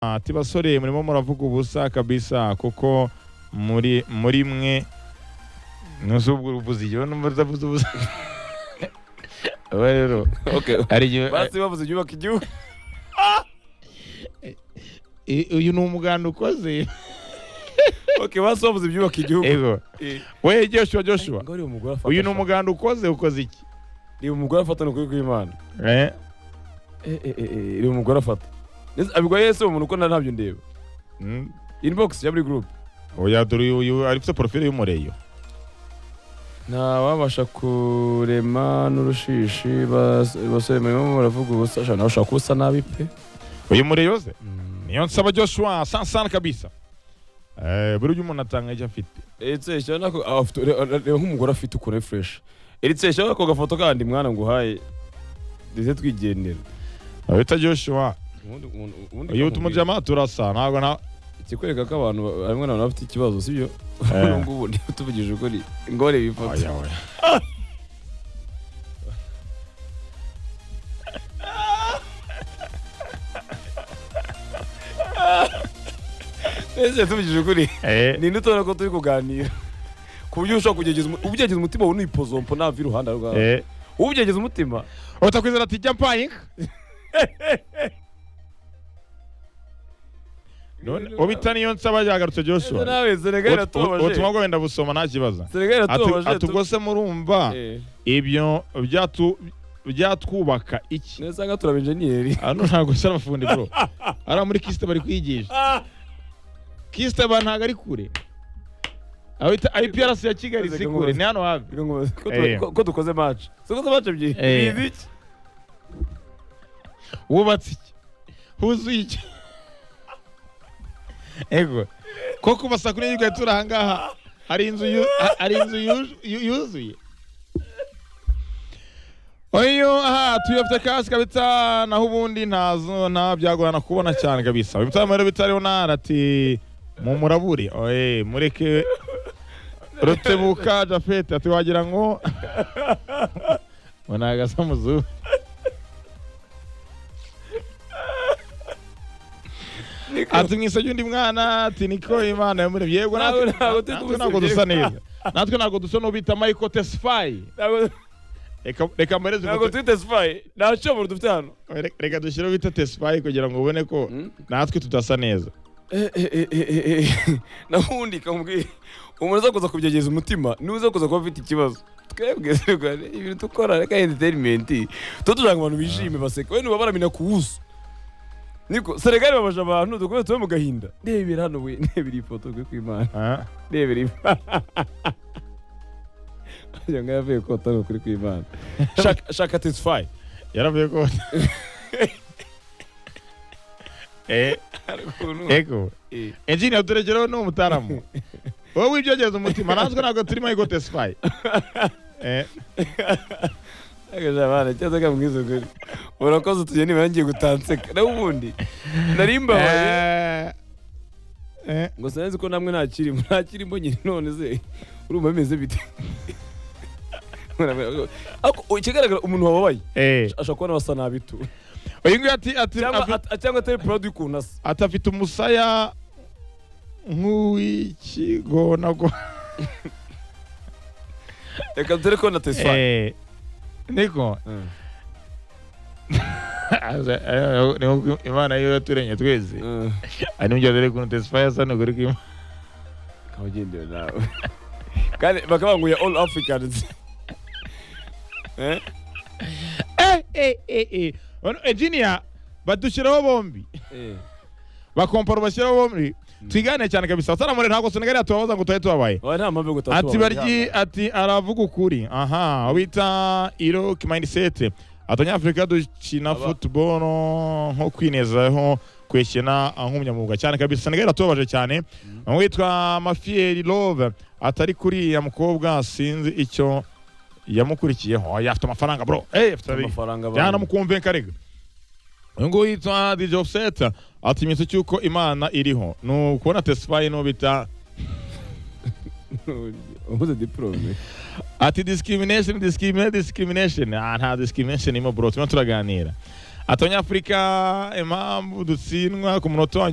ati basore murimo muravuga ubusa kabisa kuko muri muri mwe nuzubwo uruvuze igihe numva utavuze ubusa Oya rero Okay. hari igihe Basi bavuze ibyubaka igihugu. i- uyu ni umuganda ukoze Okay, basi bavuze ibyubaka igihugu. yego Eh, we Joshua Joshua ngo ari umugore afata. uyu ni umuganda ukoze ukoze iki Ni umugore afata ni ukuri kw'Imana. Eh, Eh eh eh, eh, ni umugore afata. Ndetse abigwa Yesu umuntu uko ntabyo ndeba. mm, Inbox ya buri group. oya dore uyu- uyu ari ufite porofile y'umureyo ntawabasha kurema n'urushishi bas- basore murimo muravuga ubusa sha nawe ushaka kuba usa nabi pe uyu mureyo ze niyo nsaba Joshua sansana kabisa Eh, buri ujya umuntu atanga icyo afite eritseshya nako ah, afite- re- re- reba nk'umugore afite ukore fureshi eritseshya ako gafoto kandi mwana nguhaye ndetse twigendera bita Joshua ubundi ubundi- ubundi uyu kamubwira. tumujyama turasa ntabwo na ikikwereka ko abantu ba- harimo n'abantu bafite ikibazo sibyo Eh. ubu ngubu niba tuvugije ukuri ngore bifoto oya oya ese tuvugije ukuri Eh, ninde utubona ko turi kuganira ku buryo ushobora kugerageza umu- ubyegeza umutima wowe unipozompo nava iruhande rwawe eh. ubyegeza umutima utakwizera ati jya mpaye inka none ubita niyo nsaba yagarutse Ese Joshua nawe Senegal Ut- ut- iratubabaje ubutumwa bwawe ndabusoma nta kibazo Senegal iratubabaje Ati- ati ubwo se murumva Eh, ibyo byatu- byatwubaka iki neza nga turaba enjeniyeri hano ntabwo ari abafundi bro ari muri kisite bari kwigisha kisite ba ntabwo ari kure aho bita IPRC ya Kigali si kure ni hano hafi Reka nkomeze. Ko Eh. tuba- ko- ko dukoze match dukoze match ebyiri Eh. bizi iki wubatse iki huzuye iki ego koko basakure y'urwaye turi aha ngaha hari inzu yu- ha- hari inzu yu- yu- yuzuye oyo aha tuyobye kasi kabisa naho ubundi ntazo nta byagorana kubona cyane kabisa ibitaro rero bitariho ntara ati mumurabure oye mureke rutebuka jafete ati wagira ngo ngo ni agasamuzu ati mwisabye undi mwana ati niko imana yamuremye yego natwe Ntabwo- ntabwo turi natwe ntabwo dusa neza natwe ntabwo dusa n'ubita michael tesfaye Ntabwo- reka reka mpereze ntabwo ifoto- turi tesifaye nta cyomoro dufite hano Reka- reka dushyireho bita tesfaye kugira ngo ubone ko Mm. natwe tudasa neza Eh, eh, eh, eh, eh, eh. nabundi kamubwiye umuntu uza kuza kubyegeza umutima niwe uza kuza kuba afite ikibazo twebwe zirwane ibintu dukora reka entertainment tuba tugira ngo abantu bishime baseke we nubabara mina ku wuzu niko senegali babaje abantu dukomeze tube mu gahinda ndebera hano we ndebera iyi foto twe kw'imana Ah, ndebera imana wagira ngo yavuye kota ni ukuri kw'imana Shaka- shaka tesfaye yaravuye ko Eh, ego engineer turegereho ni umutaramu wowe wibyogereza umutima natwe ntabwo turi michael tesfaye Eh, agajabana cyangwa kamwiza ukuri urakoze tugeni ngiye gutanseka nawe ubundi narimbabaye eh, eh, ngo sinzi ko namwe ntakirimo ntakirimo nyine none se urumva bimeze bite Ako- o- ikigaragara umuntu wababaye eh. ashobora kubona basa nabi tu uyu nguyu ati ati cyangwa afite- at- cyangwa atari proud y'ukuntu asa ati afite umusaya nk'uw'ikigo nabwo reka dore ko na tesfaye Eh, niko Aza- ayo- ni uko imana yo yaturemye twese ari nibyo dore ukuntu tesfaye asa n'ukuri kw'Imana. kabagendewe nawe kandi bakaba ngo ya all africans eh Eh, eh, eh, eh. Ono- engineer badushyiraho bombi eh bakompara bashyiraho bombi twigane cyane kabisa saramure ntabwo senegali yatubabaza ngo tubaye tubabaye wawe nta mpamvu yo gutatu ati baryi ati aravuga ukuri aha wita iroke mindset atanyafurika dukina Aba- football nko kwinezaho kwekena nk'umunyamwuga cyane kabisa senegal iratubabaje cyane uwo witwa mafieri love atari kuri ya mukobwa sinzi icyo yamukurikiyeho oya afite amafaranga bro eh afite amafaranga jyana mukumve karega uyu nguyu yitwa dj offset ati iminsi cy'uko imana iriho ni ukubona tesfaye n'uwo bita ubuze diplome Ati discrimination, discrimination, discrimination. Ah, nta discrimination irimo bro, turimo turaganira. abanyafurika impamvu dutsindwa ku munota wa nyuma